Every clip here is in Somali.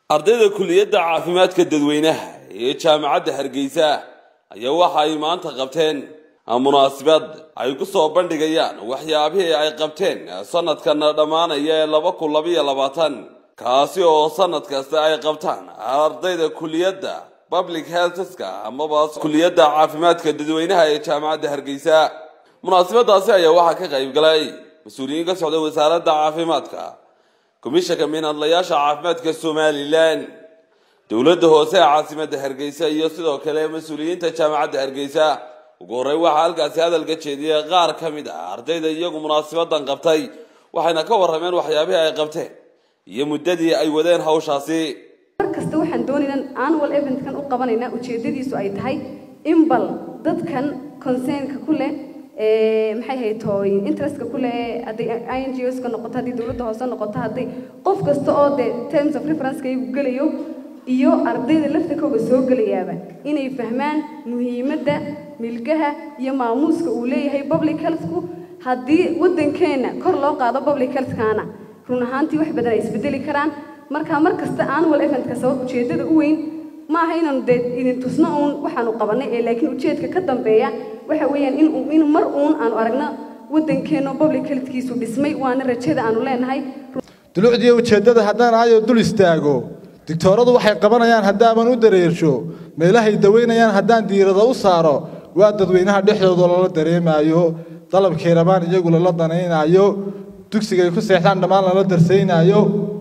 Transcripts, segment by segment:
ardayda kuliyadda caafimaadka dadweynaha ee jaamacadda hargeysa ayaa waxa ay maanta qabteen munaasabad ay ku soo bandhigayaan waxyaabihii ay qabteen sanadkana dhammaanaya ee laba kun labayo labaatan kaasi oo sanad kasta ay qabtaan ardayda kuliyadda public healthska amaba kuliyadda caafimaadka dadweynaha ee jaamacadda hargeysa munaasabadaasi ayaa waxaa ka qayb galay mas-uuliyiin ka socda wasaaradda caafimaadka komishanka minadlayaasha caafimaadka somalilan dowladda hoose ee caasimadda hargeysa iyo sidoo kale mas-uuliyiinta jaamacadda hargeysa ugu horreyn waxaa halkaasi hadalka jeediyey qaar ka mid ah ardayda iyagu munaasabadan qabtay waxayna ka warrameen waxyaabihii ay qabteen iyo muddadii ay wadeen hawshaasi mar kasta waxaan doonaynaa annual eventkan u qabanaynaa ujeedadiisu ay tahay in bal dadkan concernka ku leh maxay ahayd tooy interestka ku leh hadday i n g oska noqoto haddii dowladda hoose noqoto hadday qof kasta oo dee terms of referenceka iyagu gelayo iyo ardayda laftakooga soo gelayaaba inay fahmaan muhiimadda milgaha iyo maamuuska uu leeyahay public healthku haddii waddankeenna kor loo qaado public healthkaana run ahaantii wax badan ay isbedeli karaan marka mar kasta annual eventka sabab ujeeddada u weyn ma aha inaanu dee idin tusno uun waxaanu qabanay ee laakiin ujeedka ka dambeeya waxa weeyaan in in mar uun aanu aragno waddankeenno public healthkiisu dhismay waana rajada aanu leenahay dulucdiiyo ujeeddada haddaan aayoo dul istaago digtooradu waxay qabanayaan haddaaban u dareersho meelahay daweynayaan haddaan diirada u saaro waa dadweynaha dhexdooda lala dareemaayo dalabkay rabaan iyagu lala danaynaayo dugsigay ku seexdaan dhammaan lala darsaynaayo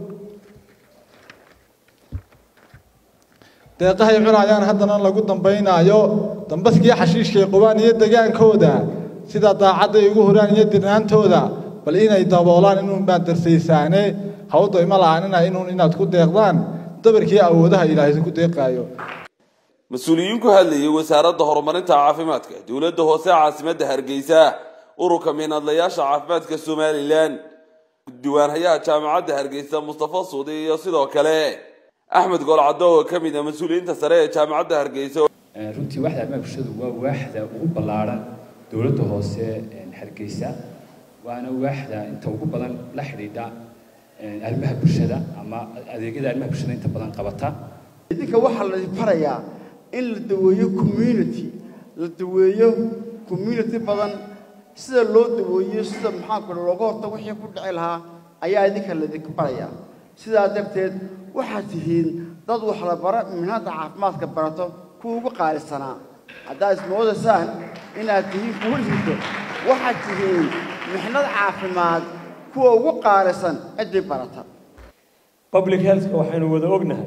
deeqahay cunayaan haddana lagu dambaynaayo dambaskii xashiishkay qubaan iyo degaankooda sida daacadday ugu horaan iyo dirnaantooda bal inay daboolaan inuun baad darsaysaane hawda ima la'aanina inuun inaad ku deeqdaan dabarkii awoodaha ilaahay ku deeqaayo mas-uuliyiin ku hadlayay wasaaradda horumarinta caafimaadka dowladda hoose caasimadda hargeysa ururka miinadlayaasha caafimaadka somalilan diiwaanhayaha jaamacadda hargeysa mustafa suudi iyo sidoo kale axmed golcado oo ka mid ah mas-uuliyiinta sare ee jaamacadda hargeysa runtii waaxda arrimaha bulshadu waa waaxda ugu ballaaran dowladda hoose hargeysa waana waaxda inta ugu badan la xidhiidha arrimaha bulshada ama adeegyada arrimaha bulshada inta badan qabata idinka waxaa la farayaa in la daweeyo community la daweeyo community badan sida loo daweeyo sida maxaanku looga horta wixii ku dhici lahaa ayaa idinka laydinka barayaa sidaa darteed waxaad tihiin dad wax la bara minhadda caafimaadka barato kuwa ugu qaalisanaa haddaad ismoodaysaan inaad tihiin kuwa jirto waxaad tihiin mixnad caafimaad kuwa ugu qaalisan ciddii barata public healthka waxaynu wada ognahay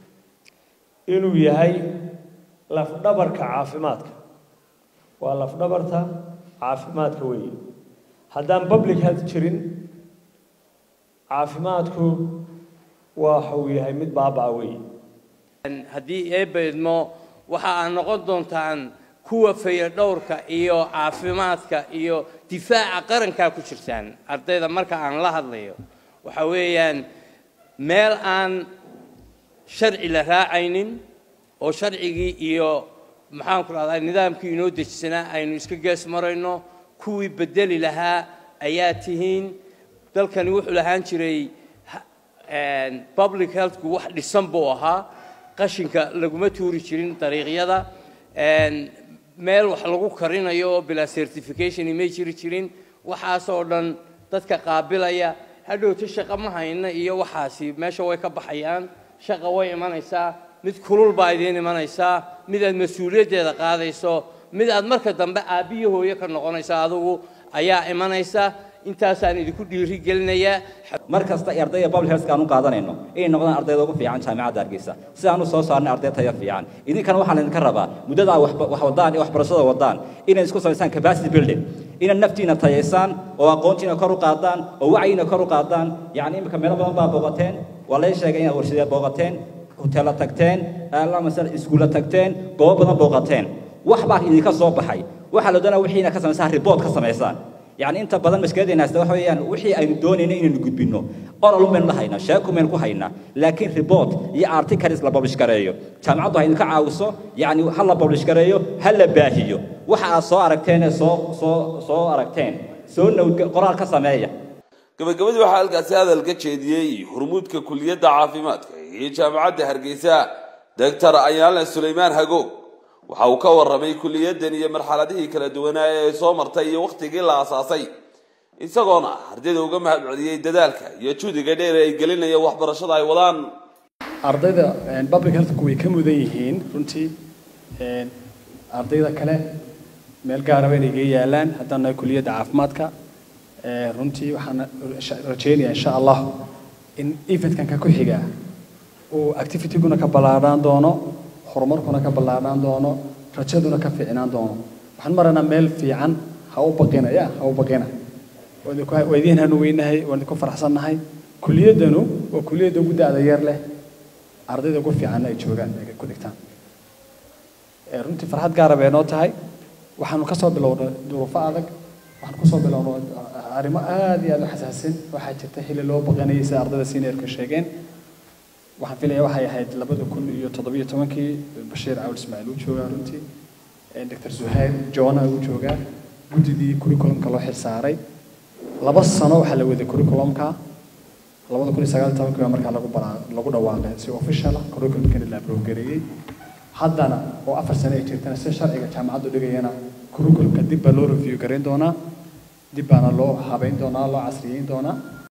inuu yahay lafdhabarka caafimaadka waa lafdhabarta caafimaadka weeye haddaan public health jirin caafimaadku waxa uu yahay mid baaba-a weeye haddii eebba idmo waxa aad noqon doontaan kuwa fayadhowrka iyo caafimaadka iyo difaaca qarankaa ku jirtaan ardayda marka aan la hadlayo waxa weeyaan meel aan sharci la raacaynin oo sharcigii iyo maxaanku rahdaa nidaamkii inoo dejisanaa aynu iska gees marayno kuwii bedeli lahaa ayaa tihiin dalkani wuxuu lahaan jiray public healthku wax dhisan buu ahaa qashinka laguma tuuri jirin dariiqyada meel wax lagu karinayo oo bilaa certification may jiri jirin waxaasoo dhan dadka qaabilaya hadhowta shaqa ma hayna iyo waxaasi meesha way ka baxayaan shaqa way imanaysaa mid kulul baa idiin imanaysaa mid aad mas-uuliyaddeeda qaadayso mid aad marka dambe aabbiyo hooyo ka noqonaysa adugu ayaa imanaysa intaasaan idinku dhiiri gelinayaa mar kasta ay ardayda public health aan u qaadanayno inay noqdaan ardayda ugu fiican jaamacadda hargeysa si aan u soo saarnay arday tayo fiican idinkana waxaa laydinka rabaa muddada aad wax wadaan iyo waxbarashada wadaan inay isku samaysaan capacity building inaad naftiina tayaysaan oo aqoontiina kor u qaadaan oo wacyiina kor u qaadaan yacni imika meelo badan baa booqateen waa lay sheegay inaad warshadeed booqateen hoteella tagteen masala iskuulla tagteen goobo badan booqateen wax baa idinka soo baxay waxaa la doonaa wixiina ka samaysaan report ka samaysaan يعني انت بدل مشكلتنا هسه waxa weeyaan wixii aynu doonayna inaynu gudbino oral meel la hayna sheeko meel ku hayna laakiin report iyo articles la publish gareeyo jaamacadu ay ka caawiso yani hal la publish gareeyo hal la baahiyo waxa aad soo aragteen soo soo soo aragteen soo nowd qoraal ka sameeya gabagabadii waxaa halkaasi hadal ka jeediyey hurmuudka kuliyadda caafimaadka iyo jaamacadda hargeysa doctor ayaale suleymaan hagoog waxa uu ka warramay kuliyadan iyo marxaladihii kala duwanaa ee soo martay iyo wakhtigii la asaasay isagoona ardayda uga mahad celiyey dadaalka iyo juhdiga dheer ay gelinaya waxbarashada ay wadaan ardayda public healthku way ka mudan yihiin runtii ardayda kale meel gaaraba inay ga yaalaan haddaan nahay kuliyadda caafimaadka runtii waxaan rajaynayaa insha allah in eventkan ka ku xiga uu activityguna ka ballaadhaan doono horumarkuna ka ballaadhaan doono rajaduna ka fiicnaan doono waxaan maraynaa meel fiican ha u baqina ya ha u baqina waa idiin hanu weynahay waan idinku faraxsannahay kuliyaddanu waa kuliyadda ugu da-da yar leh ardayda ugu fiicanna ay joogaan ay ku dhigtaan runtii farxad gaara bay noo tahay waxaanu kasoo bilownay duruufo adag waxaan kusoo bilownay arrimo aad iyo aad u xasaasin waxaa jirta xilli loo baqanayay sida ardayda seniorka sheegeen waxaan filaya waxay ahayd labada kun iyo toddobiyo tobankii bashiir cawl ismaaciil uu joogaa runtii doctor zuhayr jona uu joogaa guddidii curriculumka loo xilsaaray laba sano waxaa la waday curriculumka labada kun iyo sagaal iyo tobankii baa markaa lagu balaa lagu dhawaaqay si official ah curriculumkana la approve haddana oo afar sano ay jirtana si sharciga jaamacaddu dhigayana curriculumka dib baa loo review garayn doonaa dib baana loo habayn doonaa loo casriyeyn doonaa